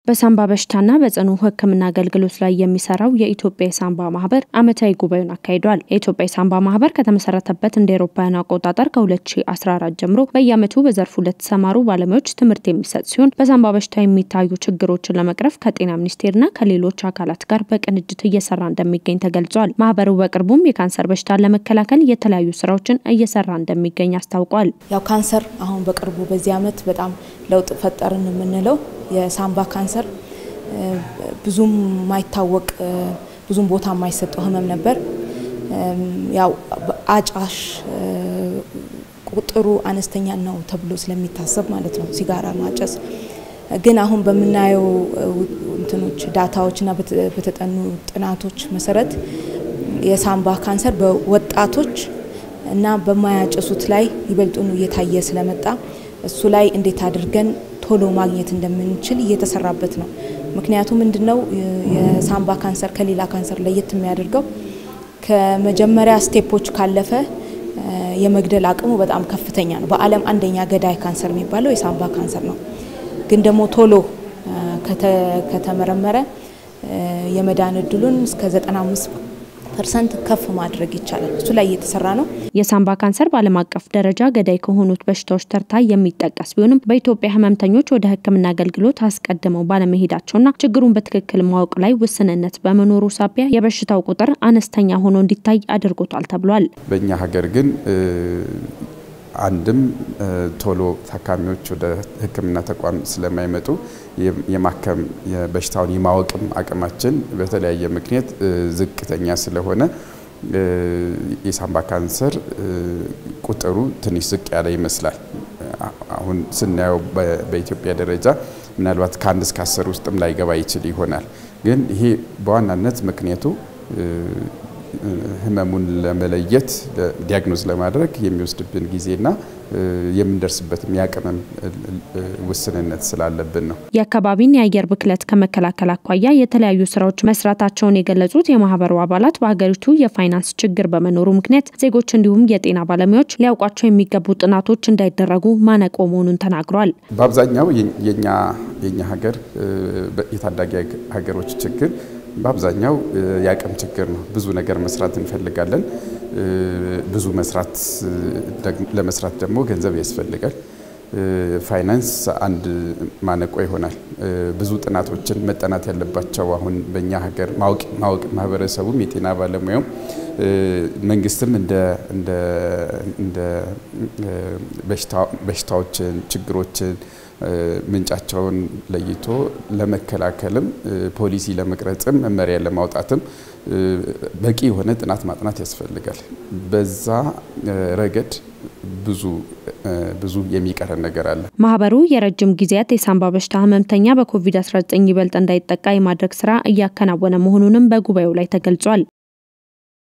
በሳምባ በሽታና በጽኑ ሕክምና አገልግሎት ላይ የሚሰራው የኢትዮጵያ የሳምባ ማህበር ዓመታዊ ጉባኤውን አካሂዷል። የኢትዮጵያ የሳምባ ማህበር ከተመሰረተበት እንደ ኤሮፓውያን አቆጣጠር ከ2014 ጀምሮ በየዓመቱ በዘርፉ ለተሰማሩ ባለሙያዎች ትምህርት የሚሰጥ ሲሆን በሳምባ በሽታ የሚታዩ ችግሮችን ለመቅረፍ ከጤና ሚኒስቴርና ከሌሎች አካላት ጋር በቅንጅት እየሰራ እንደሚገኝ ተገልጿል። ማህበሩ በቅርቡም የካንሰር በሽታን ለመከላከል የተለያዩ ስራዎችን እየሰራ እንደሚገኝ አስታውቋል። ያው ካንሰር አሁን በቅርቡ በዚህ ዓመት በጣም ለውጥ ፈጠርን የምንለው የሳምባ ካንሰር ብዙም ማይታወቅ ብዙም ቦታ የማይሰጠው ህመም ነበር። ያው አጫሽ ቁጥሩ አነስተኛ ነው ተብሎ ስለሚታሰብ ማለት ነው ሲጋራ ማጨስ። ግን አሁን በምናየው እንትኖች ዳታዎችና በተጠኑ ጥናቶች መሰረት የሳምባ ካንሰር በወጣቶች እና በማያጨሱት ላይ ይበልጡኑ እየታየ ስለመጣ እሱ ላይ እንዴት አድርገን ቶሎ ማግኘት እንደምንችል እየተሰራበት ነው። ምክንያቱም ምንድነው የሳምባ ካንሰር ከሌላ ካንሰር ለየት የሚያደርገው ከመጀመሪያ ስቴፖች ካለፈ የመግደል አቅሙ በጣም ከፍተኛ ነው። በዓለም አንደኛ ገዳይ ካንሰር የሚባለው የሳምባ ካንሰር ነው። ግን ደግሞ ቶሎ ከተመረመረ የመዳን እድሉን እስከ 95 ፐርሰንት ከፍ ማድረግ ይቻላል። እሱ ላይ እየተሰራ ነው። የሳምባ ካንሰር በዓለም አቀፍ ደረጃ ገዳይ ከሆኑት በሽታዎች ተርታ የሚጠቀስ ቢሆንም በኢትዮጵያ ህመምተኞች ወደ ሕክምና አገልግሎት አስቀድመው ባለመሄዳቸውና ችግሩን በትክክል ማወቅ ላይ ውስንነት በመኖሩ ሳቢያ የበሽታው ቁጥር አነስተኛ ሆኖ እንዲታይ አድርጎታል ተብሏል። በእኛ ሀገር ግን አንድም ቶሎ ታካሚዎች ወደ ሕክምና ተቋም ስለማይመጡ የማከም በሽታውን የማወቅም አቅማችን በተለያየ ምክንያት ዝቅተኛ ስለሆነ የሳምባ ካንሰር ቁጥሩ ትንሽ ዝቅ ያለ ይመስላል። አሁን ስናየው በኢትዮጵያ ደረጃ ምናልባት ከአንድ እስከ አስር ውስጥም ላይገባ ይችል ይሆናል። ግን ይሄ በዋናነት ምክንያቱ ህመሙን ለመለየት ዲያግኖዝ ለማድረግ የሚወስድብን ጊዜና የምንደርስበትም የአቅምም ውስንነት ስላለብን ነው። የአካባቢን የአየር ብክለት ከመከላከል አኳያ የተለያዩ ስራዎች መስራታቸውን የገለጹት የማህበሩ አባላት በሀገሪቱ የፋይናንስ ችግር በመኖሩ ምክንያት ዜጎች እንዲሁም የጤና ባለሙያዎች ሊያውቋቸው የሚገቡ ጥናቶች እንዳይደረጉ ማነቆ መሆኑን ተናግሯል። በአብዛኛው የኛ ሀገር የታዳጊ ሀገሮች ችግር በአብዛኛው የአቅም ችግር ነው። ብዙ ነገር መስራት እንፈልጋለን። ብዙ መስራት ለመስራት ደግሞ ገንዘብ ያስፈልጋል። ፋይናንስ አንድ ማነቆ ይሆናል። ብዙ ጥናቶችን መጠናት ያለባቸው አሁን በእኛ ሀገር ማወቅ ማወቅ ማህበረሰቡም የጤና ባለሙያውም መንግስትም እንደ በሽታዎችን ችግሮችን ምንጫቸውን ለይቶ ለመከላከልም ፖሊሲ ለመቅረጽም መመሪያ ለማውጣትም በቂ የሆነ ጥናት ማጥናት ያስፈልጋል። በዛ ረገድ ብዙ ብዙ የሚቀረን ነገር አለ። ማህበሩ የረጅም ጊዜያት የሳምባ በሽታ ህመምተኛ በኮቪድ-19 ይበልጥ እንዳይጠቃ የማድረግ ስራ እያከናወነ መሆኑንም በጉባኤው ላይ ተገልጿል።